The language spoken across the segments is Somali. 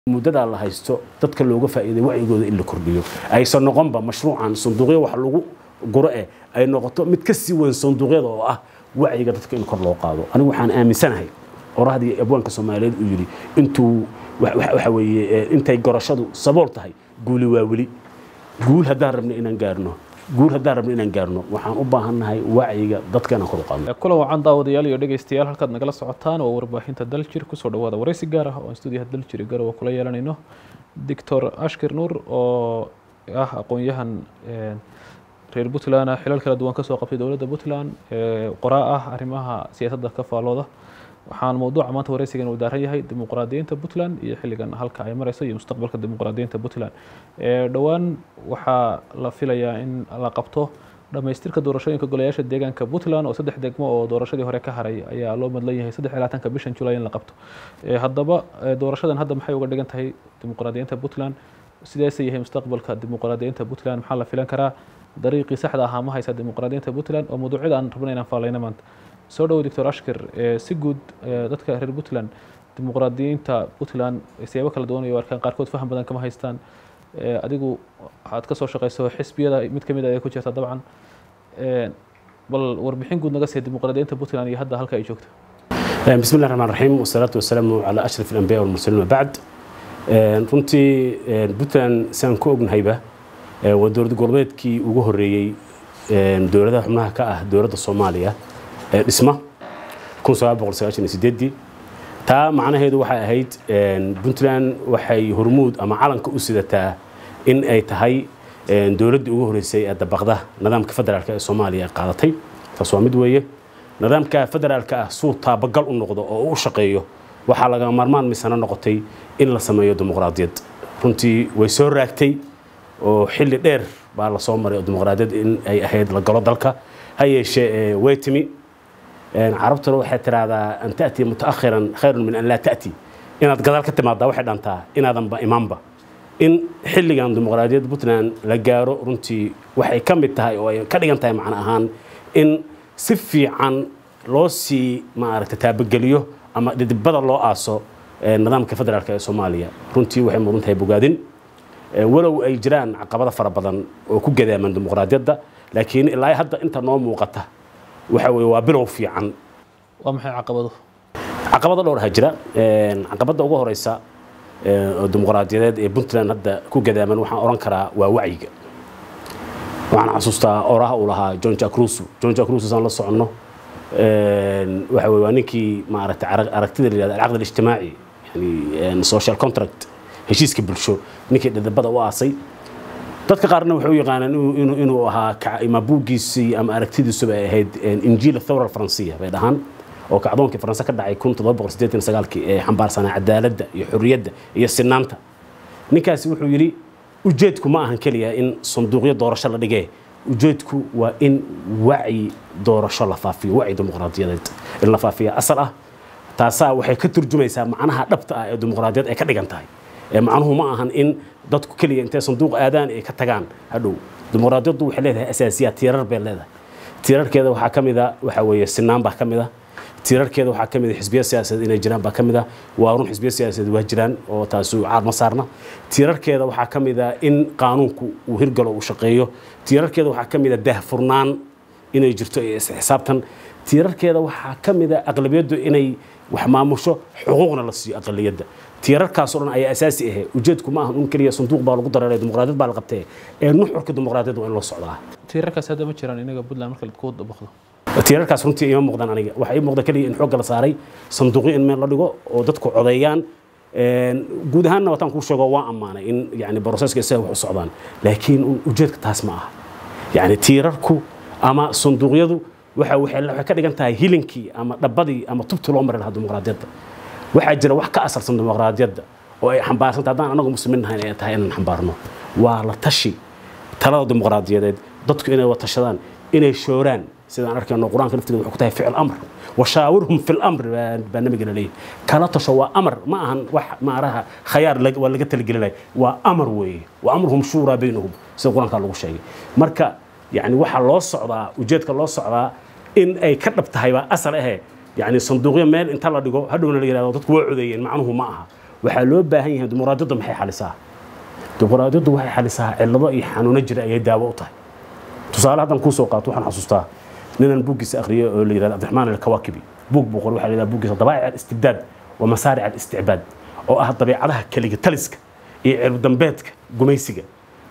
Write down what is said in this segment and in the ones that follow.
muddadaa la haysto dadka looga faa'iiday wacyigooda in la kordhiyo aysan noqonba mashruucan sanduuqyo wax lagu guro eh ay noqoto mid ka sii weyn sanduuqyada oo ah wacyiga dadka in kor loo qaado anigu waxaan aaminsanahay orahdii abwaanka soomaaliyeed uu yidhi intuu waxa weeye intay gorashadu sabool tahay guuli waa weli guul haddaan rabno inaan gaarno guul haddaan rabno inaan gaarno waxaan u baahannahay wacyiga dadka inaan kor u qaadno kulan wacan daawadayaal iyo dhegaystayaal halkaad nagala socotaan oo warbaahinta daljir kusoo dhawaada waraysi gaar ah oo aan stuudiyaha daljir garowa kula yeelanayno doctor ashkir nuur oo ah aqoon-yahan reer puntland ah xilal kala duwan kasoo qabtay dowladda puntland qoraa ah arrimaha siyaasadda ka faalooda waxaan mawduuca maanta waraysigan uu daaran yahay dimuqraadiyiinta puntland iyo xilligan halka ay mareyso iyo mustaqbalka dimuqraadiyiinta puntland dhowaan waxaa la filayaa in la qabto dhammaystirka doorashooyinka golayaasha deegaanka puntland oo saddex degmo oo doorashadii hore ka haray ayaa loo madlan yahay saddex iyo labaatanka bishan julay in la qabto haddaba doorashadan hadda maxay uga dhigan tahay dimuqraadiyiinta puntland sideese yahay mustaqbalka dimuqraadiyiinta puntland maxaa la filan karaa dariiqii saxda ahaa ma haysa dimuqraadiyiinta puntland oo mawduucyada aan rabna inaan faalayna maanta soo dhowo doctor ashkir si guud dadka reer puntland dimuqraadiyiinta puntland siyaabo kala duwan iyo arkaan qaarkood faham badan kama haystaan adigu waxaad ka soo shaqeyso xisbiyada mid ka mid ay ku jirta dabcan bal warbixin guud naga see dimuqraadiyiinta puntland iyo hadda halka ay joogto بسم الله الرحمن الرحيم والصلاة والسلام على أشرف الأنبياء والمرسلين وبعد runtii puntland saan ku ognahayba waa dowlad goboleedkii ugu horeeyey dowladaha xubnaha ka ah dowladda soomaaliya ee dhisma taa macnaheedu waxay ahayd puntland waxay hormuud ama calanka u sidataa in ay tahay dowladdii ugu horeysay ee dabaqda nidaamka federaalk ee soomaaliya ay qaadatay taas waa mid weeye nidaamka federaalka ah suu taabagal u noqdo oo u shaqeeyo waxaa laga maarmaan misano noqotay in la sameeyo dimuqraadiyad runtii way soo raagtay oo xilli dheer baa la soo maray oo dimuqraadiyad in ay ahayd la galo dalka ha yeeshee way timi carabtuna waxay tiraahdaa an ta'tii mutaakhiran khayrun min an laa ta'ti inaad gadaal ka timaaddaa waxay dhantaa inaadanba imaanba in xilligan dimuqraadiyadda puntland la gaaro runtii waxay ka mid tahay oo ay ka dhigan tahay macno ahaan in si fiican loo sii maaragta taabageliyo ama dhidibada loo aaso nidaamka federaalk ee soomaaliya runtii waxay mudan tahay bogaadin walow ay jiraan caqabado fara badan oo ku gadaaman dimuqraadiyadda laakiin ilaa hadda inta noo muuqata waxa weye waa bilow fiican waa maxay caqabado caqabado dhowr ha jira caqabadda ugu horeysa oo dimuqraadiyadeed ee puntland hadda ku gadaaman waxaan oran karaa waa wacyiga waxaan xasuustaa oraha uu lahaa john jack russo john jack russo saan la soconno waxa weye waa ninkii maaragtay aragtida la yihahdo alcaqd alijtimaaci yani social contract heshiiska bulsho ninkii dhidibada u aasay dadka qaarna waxay u yaqaanaan inuu ahaa ama buuggiisii ama aragtidiisuba ay ahayd injiil thawra faransiya bay dhahaan oo kacdoonkii faranse ka dhacay kun toddoba boqol siddeetan sagaalkii ee xambaarsanaa cadaaladda iyo xorriyadda iyo sinaanta ninkaasi wuxuu yidhi ujeedku ma ahan keliya in sanduuqyo doorasho la dhigee ujeedku waa in wacyi doorasho la faafiyo wacyi dimuqraadiyadeed in la faafiya asal ah taasaa waxay ka turjumaysaa macnaha dhabta ah ee dimuqraadiyad ay ka dhigan tahay macnuhu ma ahan in dadku keliya intay sanduuq aadaan ay ka tagaan hadhow dimuqraadiyaddu waxay leedahay asaasiyaad tiirar bay leedahay tiirarkeeda waxaa ka mid a waxa weeye sinaan baa ka mid a tiirarkeeda waxaa ka mid a xisbiya siyaasadeed inay jiraan baa ka mid a waa run xisbiya siyaasadeed waa jiraan oo taasu caad ma saarna tiirarkeeda waxaa ka mid a in qaanuunku uu hirgalo uu shaqeeyo tiirarkeeda waxaa ka mid a daahfurnaan inay jirto iyo isxisaabtan tiirarkeeda waxaa ka mid a aqlabiyaddu inay wax maamusho xuquuqna la siiyo aqaliyadda tiirarkaasoo dhan ayaa asaasi ahe ujeedku ma ahan un keliya sanduuq baa lagu dareeray dimuqraadiyad baa la qabtee ee nuxurka dimuqraadiyad waa in loo socdaa tiirarkaas hadda ma jiraan inaga puntland marka ku dabaqdo tiirarkaas runtii ima muuqdaan aniga waxaa ii muuqda keliya in xoogga la saaray sanduuqyo in meel la dhigo oo dadku codeeyaan guud ahaanna wataan kuu sheego waa ammaanay in yani broseska isaga wax u socdaan laakiin ujeedka taas ma aha yani tiirarku ama sanduuqyadu waxa waxay ka dhigan tahay hilinkii ama dhabbadii ama tubtii loo mari lahaa dimuqraadiyadda waxaa jira wax ka asalsan dimuqraadiyadda oo ay xambaarsanta haddaan anagu muslimiin nahayn ay tahay inaan xambaarno waa la tashi talada dimuqraadiyadeed dadku inay watashadaan inay shooraan sidaan arkayno qur-aanka laftigeeda wuxuu ku tahay ficil amr washaawirhum fi lamr baa nabiga la leeyahy kala tasho waa amar ma ahan wax maaraha khayaar waa laga talagelinaya waa amar weeye wa amruhum shuuraa baynahum sida qur-aanka lagu sheegay marka yani waxaa loo socdaa ujeedka loo socdaa in ay ka dhab tahay baa asal ahe yani sanduuqyo meel inta la dhigo hadhowna la yihahdo dadku waa codeeyeen macnuhu ma aha waxaa loo baahan yahay dimuqraadiyaddu maxay xalisaa dimuqraadiyaddu waxay xalisaa cillado iyo xanuuno jira ayay daawo u tahay tusaale haddaan kuu soo qaato waxaan xasuustaa ninaan buuggiisa akhriyay oo la yidhahdo cabdiraxmaan alkawaakibi buug buu qoray waxaa la yidhahda buuggiisa dabaa'ic alistibdaad wa masaaric alisticbaad oo ah dabeecadaha keliga taliska iyo cirbdambeedka gumaysiga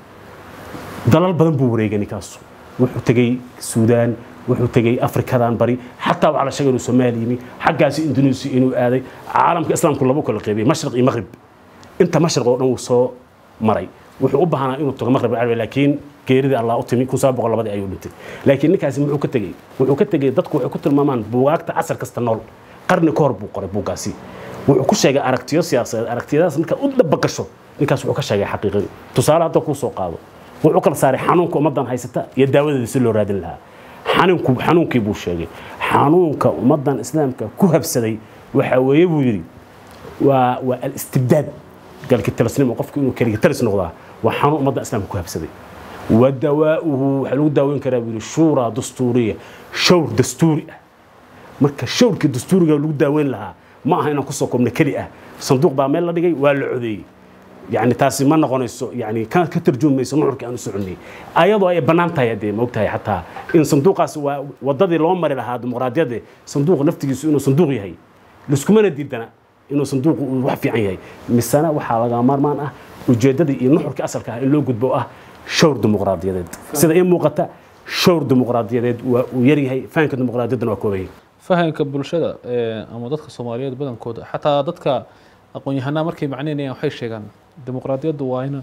dalal badan buu wareegay ninkaasu wuxuu tegey suudaan wuxuu tegey afrikadan bari xataa waxaa la sheegay inuu soomaali yimi xaggaasi indonesia inuu aaday caalamka islaamku laba kala qeybiyey mashriq iyo maqrib inta mashriq oo dhan wuu soo maray wuxuu u baahnaa inuu tago maqrib alcarabi laakiin geeridii allah u timi kun saba boqol labadii ayuu dhintay laakiin ninkaasi muxuu ka tegey wuxuu ka tegey dadku waxay ku tilmaamaan buugaagta casar kasta nool qarni ka hor buu qoray buuggaasi wuxuu ku sheegay aragtiyo siyaasadeed aragtiyadaas markaad u dhabagasho ninkaas wuxuu ka sheegay xaqiiqadii tusaale hadda kuu soo qaado wuxuu kala saaray xanuunka ummaddan haysata iyo daawadeeda si loo raadin lahaa xanuunku xanuunkii buu sheegay xanuunka ummaddan islaamka ku habsaday waxaa weeye buu yidhi waa waa alistibdaad galki talisnimo qofku inuu keliga talis noqdaa waa xanuun ummadda islaamka ku habsaday wadawaa'uhu waxaa lagu daaweyn karaa buu yidhi shuuraa dastuuriya shawr dastuuri ah marka shawrkii dastuuriga lagu daaweyn lahaa ma aha inaan kusoo koobno keli ah sanduuq baa meel la dhigay waa la codeeyey يعني تاسي ما نقونيسو يعني كان كترجم ميسو نحرك أنا سعني أيضا أي بنان تاي دي موقتها حتى إن صندوق أس وضدي لون مري لها ديمقراطية دي صندوق نفتي إنه صندوق يهي لسكمنا ديدنا إنه صندوق وحفي عن يهي مسنا وحالة مار مان أه وجددي إنه نحرك أصل كه إنه قد بقى شور ديمقراطية دي سيدا إيه موقتها شور ديمقراطية دي ويري هي فانك ديمقراطية دي وكوي fahamka bulshada ama dadka soomaaliyeed badankooda xataa dadka aqoon-yahanaa markay macneynayaan waxay sheegaan dimuqraadiyaddu waa in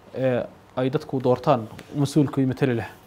ay dadku doortaan mas-uulkii matali leh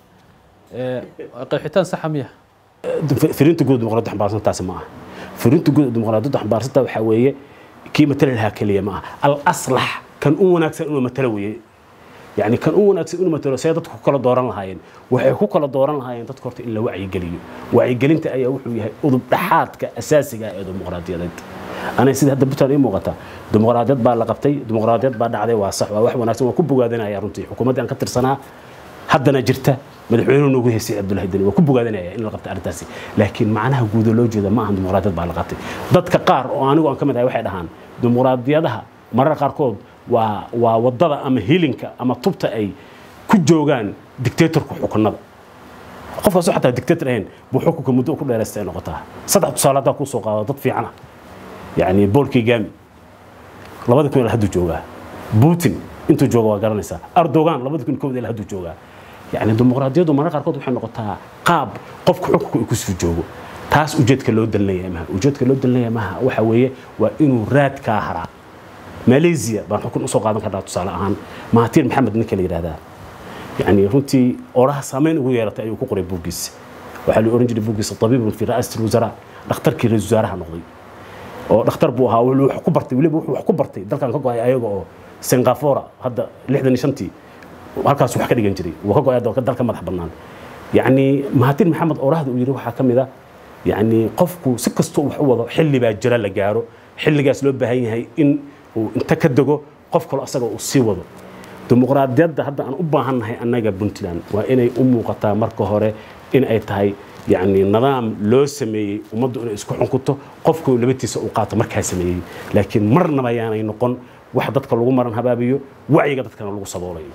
qeexitaan saxa miya firinta guud dimuqraadiyadda xambaarsan taasi ma aha firinta guud dimuqraadiyadda xambaarsanta waxaa weeye kii matali lahaa keliya ma aha al aslax kan u wanaagsan inuu matalo weeye يعني كان أول ناس إنه مثلا سيادة كل دوران لهاين وحكوا كل دوران لهاين تذكرت إلا وعي قليل وعي قليل أنت أي وحوي هاي أضب دحات كأساسي قاعد ديمقراطية ضد أنا سيد هذا بتر إيه مغتا ديمقراطية بعد لقبتي ديمقراطية بعد عادي واسع وواحد وناس وكبوا قادنا يا رنتي حكومة أنا كتر سنة حدنا جرته مدحوين نوجه سي عبد الله الدنيا وكبوا قادنا يا إن لقبت أرتاسي لكن معناها جودولوجيا ما عند ديمقراطية بعد لقبتي ضد كقار وأنا وأنا كمان واحد هان ديمقراطية ده مرة قاركود waa waa wadada ama hilinka ama tubta ay ku joogaan dictatorka xukunada qofkaasoo xataa dictator ahayn buu xukunka muddo ku dheeraystay noqotaa saddex tusaale haddaa kusoo qaado dad fiican ah yani paul kigami labada kun ilaa hadduu joogaa putin intuu jooga waa garanaysaa erdogan labada kun kowda ilaa hadduu joogaa yani dimuqraadiyaddu mararka qaarkood waxay noqotaa qaab qofka xukunka uu kusoo joogo taas ujeedka loo dalinaya maha ujeedka loo dalinaya maha waxa weeye waa inuu raadkaa haraa ماليزيا بان حكون usoo qaadan karnaa tusaale ahaan mahatir maxamed ninka la yidhaahdaa yani runtii oraha saameyn ugu yeelatay ayuu ku qoray buuggiisa waxaa la oran jiray buuggiisa tabiibun fi ra'asati lwusaraa dhakhtarkii ra-isul wasaaraha noqday oo dhakhtar buu ahaa wuxuu wax ku bartay weliba wuxuu wax ku bartay dalkan ka go-ay ayaga oo singapore hadda lixdan iyo shantii halkaas wax ka dhigan jiray wuu ka go-ay dalka madax bannaan yani mahatir maxamed orahda uu yidhi waxaa ka mid a yani qofku si kastoo wax u wado xilli baa jira la gaaro xilligaas loo baahan yahay in uu inta ka dego qof kale asaga uu sii wado dimuqraadiyadda hadda aan u baahannahay annaga puntland waa inay u muuqataa marka hore in ay tahay yani nidaam loo sameeyey ummaddu inay isku xunkuto qofku labatiisa uu qaato markaa sameeyey laakiin marnaba ayaanay noqon wax dadka lagu maran habaabiyo wacyiga dadkana lagu saboolayo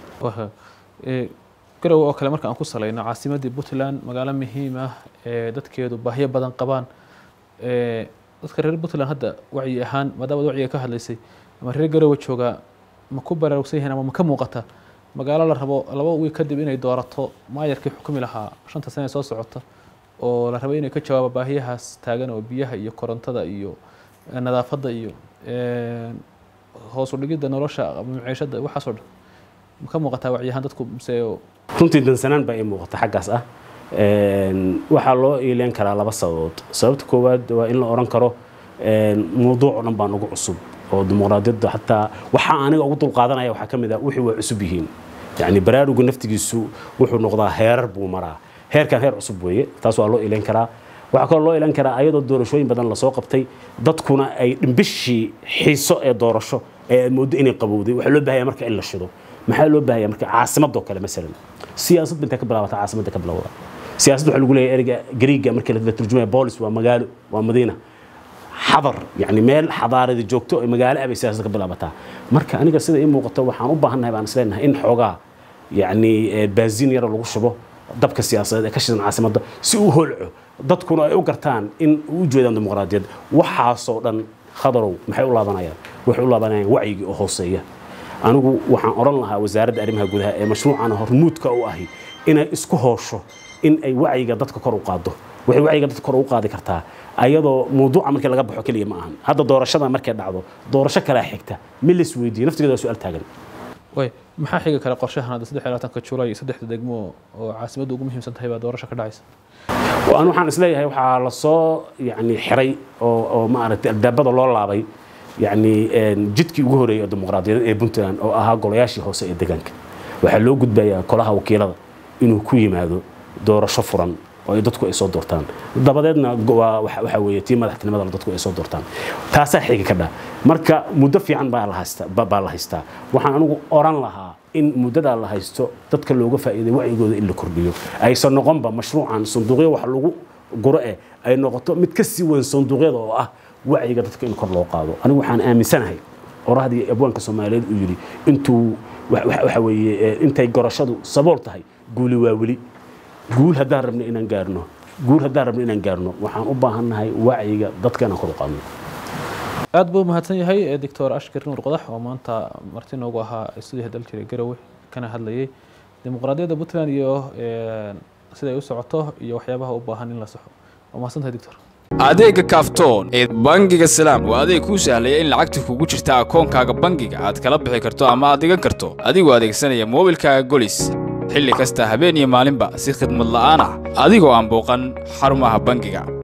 garowe oo kale marka aan ku salayno caasimaddii puntland magaalo muhiim ah ee dadkeedu baahyo badan qabaan dadka reer puntland hadda wacyi ahaan maadaama wacyiga ka hadlaysay ama reer garowe joogaa ma ku baraarugsan yihiin ama ma ka muuqata magaalo la rabo laba wiil kadib inay doorato maayarkii xukumi lahaa shanta sane soo socota oo la rabo inay ka jawaabo baahiyahaas taagan oo biyaha iyo korontada iyo nadaafadda iyo hoos u dhigidda nolosha maciishadda waxaasoo dhan ma ka muuqataa wacyi ahaan dadku mise runtii dansanaan baa ii muuqata xaggaas ah waxaa loo iileen karaa laba sababood sababta koowaad waa in la oran karo mawduuc oo dhan baa nagu cusub oo dimuqraadiyadda xataa waxaa aniga ugu dulqaadanaya waxaa ka mid ah wixii waa cusub yihiin yani baraaruga naftigiisu wuxuu noqdaa heerar buu maraa heerkan heer cusub weeye taas waa loo iileen karaa waxaa kaloo loo ilan karaa ayadoo doorashooyin badan lasoo qabtay dadkuna ay dhimbishii xiiso ee doorasho ee aad mooddo inay qabowday waxaa loo baahaya marka in la shido maxaa loo baahaya marka caasimadoo kale masalan siyaasad ba intay ka bilaabata caasimadda ka bilowda siyaasadda waxaa lagu leeyahay ereyga gariiga markii la turjumaya boolis waa magaalo waa madiina xadar yani meel xadaarada joogto ee magaalo abay siyaasad ka bilaabataa marka aniga sida ii muuqato waxaan u baahannahay baan isleenahay in xoogaa yani baasiin yara lagu shubo dabka siyaasadeed ee ka shidan caasimadda si uu holco dadkuna ay u gartaan in u jeedaan dimuqraadiyad waxaasoo dhan khadarow maxay u laabanayaan waxay u laabanayaan wacyigii oo hooseeya anigu waxaan odhan lahaa wasaaradda arrimaha gudaha ee mashruucan hormuudka u ahi inay isku hoosho in ay wacyiga dadka kor u qaado waxay wacyiga dadka kor u qaadi kartaa ayadoo mawduuca markii laga baxo keliya ma ahan hadda doorashada markay dhacdo doorasho kalaa xigta ma lis weydiiyo naftigeeda waa su-aal taagan way maxaa xigi kale qorshahan hadda saddex iyo labaatanka julay iyo saddexda degmo oo caasimadda ugu muhiimsan tahay baa doorasho ka dhacaysa an waxaan isleeyahay waxaa lasoo yani xiray oo oo maaragtay albaabada loo laabay yani jidkii ugu horeeyay oo dimuqraadiyadeed ee puntland oo ahaa golayaashii hoose ee deegaanka waxaa loo gudbayaa kolaha wakiilada inuu ku yimaado doorasho furan oo ay dadku ay soo doortaan dabadeedna waxa weeye tii madaxtinimada dadku ay soo doortaan taasaa xigi ka dhaa marka muddo fiican baa la haystaa baa la haystaa waxaan anigu oran lahaa in muddadaa la haysto dadka looga faa'iiday wacyigooda in la kordhiyo aysan noqonba mashruucan sanduuqyo wax lagu guro eh ay noqoto mid ka sii weyn sanduuqyada oo ah wacyiga dadka in kor loo qaado anigu waxaan aaminsanahay orahdii abwaanka soomaaliyeed uu yidhi intuu waxa weeye intay gorashadu sabool tahay guuli waa weli guul haddaan rabno inaan gaarno guul haddaan rabno inaan gaarno waxaan u baahannahay wacyiga dadka inaan kor u qaadno aad buu mahadsan yahay doctor ashkir nuur qodax oo maanta marti noogu ahaa stuudiyaha daljira garowe kana hadlayay dimuqraadiyadda puntland iyo siday u socoto iyo waxyaabaha u baahan in la saxo waa mahadsantahay doctor adeegga kaaftoon ee bangiga salaam waa adeeg kuu sahlaya in lacagta kugu jirta akoonkaaga bangiga aad kala bixi karto ama aad dhigan karto adigoo adeegsanaya moobilkaaga golis xilli kasta habeen iyo maalinba si khidmad la'aan ah adigoo aan booqan xarumaha bangiga